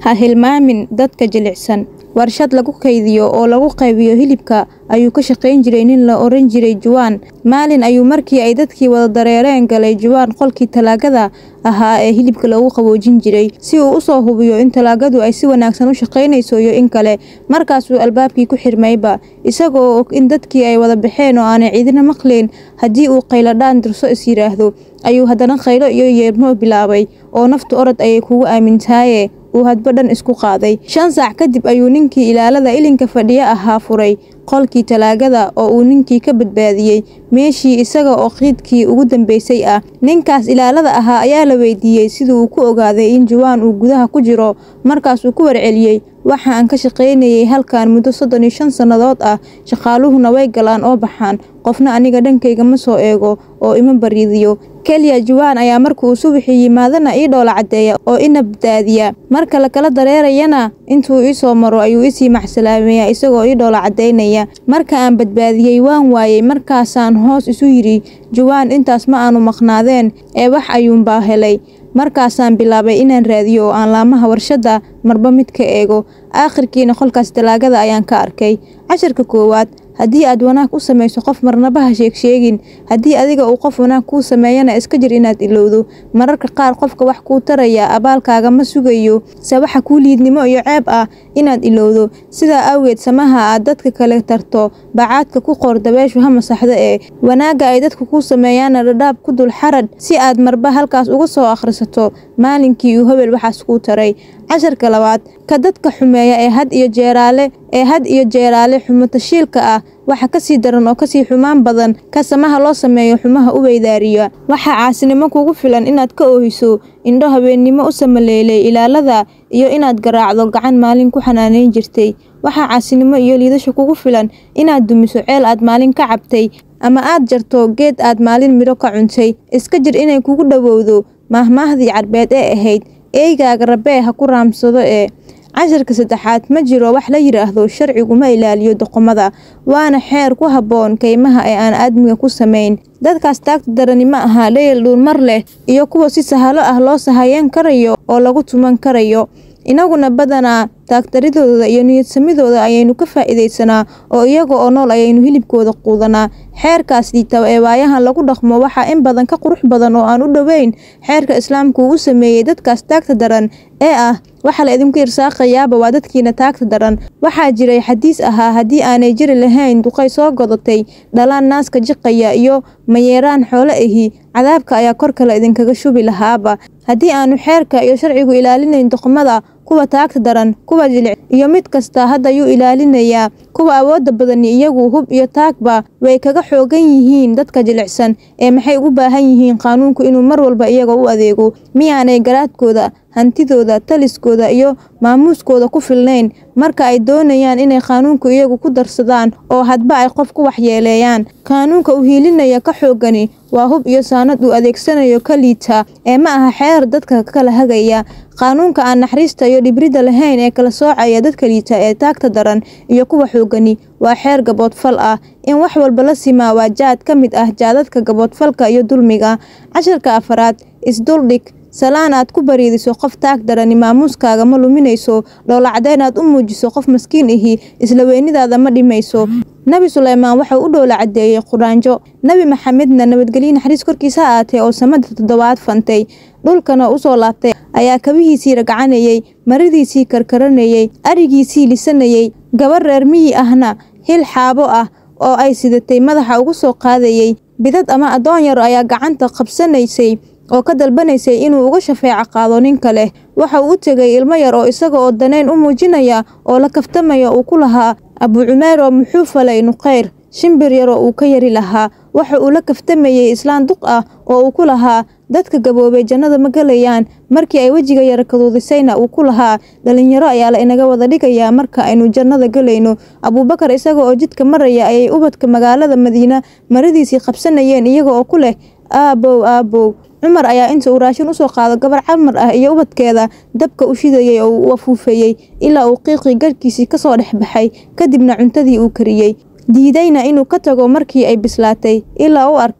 Ha hilmaamin dadka jilicsan. Warshad lagu kaydiyo oo lagu qaybiyo hilibka ayuu ka shaqayn jiray nin la oran jiray Juwan. Maalin ayuu markii ay dadkii wada dareereen galay Juwan qolkii talaagada ahaa ee hilibka lagu qaboojin jiray si uu u soo hubiyo in talaagadu ay si wanaagsan u shaqaynayso iyo in kale. Markaasuu albaabkii ku xirmayba, isagoo og in dadkii ay wada baxeen oo aanay cidina maqlayn haddii uu qayladhaan dirso is yiraahdo, ayuu haddana qaylo iyo yeermo bilaabay oo naftu orod ayay kugu aamintaaye uu hadba dhan isku qaaday. Shan saac kadib ayuu ninkii ilaalada ilinka fadhiya ahaa furay qolkii talaagada oo uu ninkii ka badbaadiyay meeshii isaga oo qiidkii ugu dambeysay ah. Ninkaas ilaalada ahaa ayaa la weydiiyay sidii uu ku ogaaday in Juwan uu gudaha ku jiro. Markaasuu ku warceliyay, waxa aan ka shaqaynayay halkan muddo soddon iyo shan sannadood ah, shaqaaluhuna way galaan oo baxaan, qofna aniga dhankayga ma soo eego oo ima bariidiyo. Kaliya Juwan ayaa markuu subaxii yimaadana ii dhoola cadeeya oo ina badbaadiya. Marka la kala dareerayana intuu ii soo maro ayuu isii maxsalaameeyaa isagoo ii dhoola cadeynaya. Marka aan badbaadiyay waan waayay markaasaan hoos isu yiri Juwan intaas ma aanu maqnaadeen ee wax ayuunbaa helay. Markaasaan bilaabay inaan raadiyo oo aan laamaha warshadda marba mid ka eego. Aakhirkiina qolkaas talaagada ayaan ka arkay. Casharka koowaad haddii aad wanaag u samayso qof marnaba ha sheeg sheegin. Haddii adiga uu qof wanaag kuu sameeyana iska jir inaad ilowdo. Mararka qaar qofka wax kuu taraya abaalkaaga ma sugayo se waxa kuu liidnimo iyo ceeb ah inaad ilowdo. Sidaa awgeed samaha aad dadka kale tarto bacaadka ku qor dabeeshu ha masaxdo ee wanaagga ay dadku kuu sameeyaana dhadhaab ku dul xaradh si aad marba halkaas uga soo akhrisato maalinkii uu hebel waxaas kuu taray. Casharka labaad ka dadka xumeeya ee had iyo jeeraale ee had iyo jeeraale xumo tashiilka ah waxa ka sii daran oo ka sii xumaan badan ka samaha loo sameeyo xumaha u weydaariya. Waxaa caasinimo kugu filan inaad ka oohiso indho habeennimo u samaleelay ilaalada iyo inaad garaacdo gacan maalin ku xanaaneyn jirtay. Waxaa caasinimo iyo liidasho kugu filan inaad dumiso ceel aad maalin ka cabtay ama aad jarto geed aad maalin midho ka cuntay. Iska jir inay kugu dhawowdo maahmaahdii carbeed ee ahayd eeygaaga rabee ha ku raamsado ee. Casharka saddexaad ma jiro wax la yiraahdo sharcigu ma ilaaliyo doqomada, waana xeer ku habboon kaymaha ee aan aadmiga ku samayn. Dadkaas taagta darani ma aha dhayal dhuulmar leh iyo kuwa si sahalo ah loo sahayan karayo oo lagu tuman karayo. Inaguna badanaa taagtaridooda iyo niyadsamidooda ayaynu ka faa'iidaysanaa oo iyaga oo nool ayaynu hilibkooda quudanaa. Xeerkaas liita ee waayahan lagu dhaqmo waxaa in badan ka qurux badan oo aan u dhoweyn xeerka Islaamku uu u sameeyay dadkaas taagta daran ee ah waxa la idinku irsaaqayaaba waa dadkiina taagta daran. Waxaa jiray xadiis ahaa haddii aanay jiri lahayn duqay soo godatay dhalaan naaska jiqaya iyo mayeeraan xoolo ahi cadaabka ayaa korka la idinkaga shubi lahaaba. Haddii aanu xeerka iyo sharcigu ilaalinayn doqomada kuwa taagta daran kuwa jilic iyo mid kasta hadda yuu ilaalinayaa kuwa awoodda badani iyagu hub iyo taagba way kaga xoogan yihiin dadka jilicsan ee maxay ugu baahan yihiin qaanuunku inuu mar walba iyaga u adeego miyaanay garaadkooda hantidooda taliskooda iyo maamuuskooda ku filnayn marka ay doonayaan inay qaanuunku iyagu ku darsadaan oo hadba ay qof ku waxyeeleeyaan qaanuunka u hiilinaya ka xoogani waa hub iyo saanad uu adeegsanayo ka liita ee ma aha xeer dadka kala hagaya qaanuunka aan naxariista iyo dhibridda lahayn ee kala soocaya dadka liita ee taagta daran iyo kuwa xoogani waa xeer gaboodfal ah in wax walba la simaa waa jaad ka mid ah jaadadka gaboodfalka iyo dulmiga casharka afaraad isduldhig salaan aad ku bariidiso qof taag darani maamuuskaaga ma luminayso dhowlacdayn aad u muujiso qof maskiin ahi isla weynidaada ma dhimayso nabi suleymaan waxau u dhowla cadeeyey quraanjo nebi maxamedna nabadgelyo naxariis korkiisa ha aatee oo samada toddobaad fantay dhulkana usoo laabtay ayaa kabihiisii ragacanayey maridiisii karkaranayey arigiisii lisanayey gabar reer miyi ahna hil xaabo ah oo ay sidatay madaxa ugu soo qaadayey bidad ama addoon yar ayaa gacanta qabsanaysay oo ka dalbanaysay inuu uga shafeeco qaado nin kale waxa uu u tegay ilmo yar oo isaga oo danayn u muujinaya oo la kaftamaya uu ku lahaa abu cumeer oo muxuu falay nuqayr shimbir yar oo uu ka yari lahaa waxa uu la kaftamayey islaan duq ah oo uu ku lahaa dadka gaboobay jannada ma gelayaan markii ay wejiga yara kaduudisayna uu ku lahaa dhalinyaro ayaa la inaga wada dhigayaa marka aynu jannada gelayno abuubakar isaga oo jidka maraya ayay ubadka magaalada madiina maradiisii qabsanayeen iyaga oo ku leh aabow aabow cumar ayaa inta uu raashin usoo qaado gabar camar ah iyo ubadkeeda dabka u shidayey oo uu afuufayey ilaa uu qiiqii garhkiisii kasoo dhex baxay kadibna cuntadii uu kariyey diidayna inuu ka tago markii ay bislaatay ilaa u arkay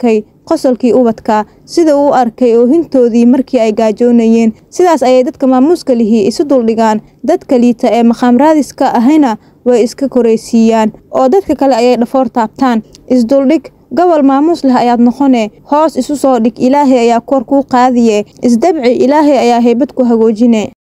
qosolkii ubadka sida uu arkay oohintoodii markii ay gaajoonayeen sidaas ayay dadka maamuuska lihi isu duldhigaan dadka liita ee maqaamraadiska ahayna way iska koraysiiyaan oo dadka kale ayay dhafoor taabtaan isduldhig gobol maamuus leh ayaad noqone hoos isu soo dhig ilaahay ayaa kor kuu qaadiye isdabci ilaahay ayaa haybad ku hagoojine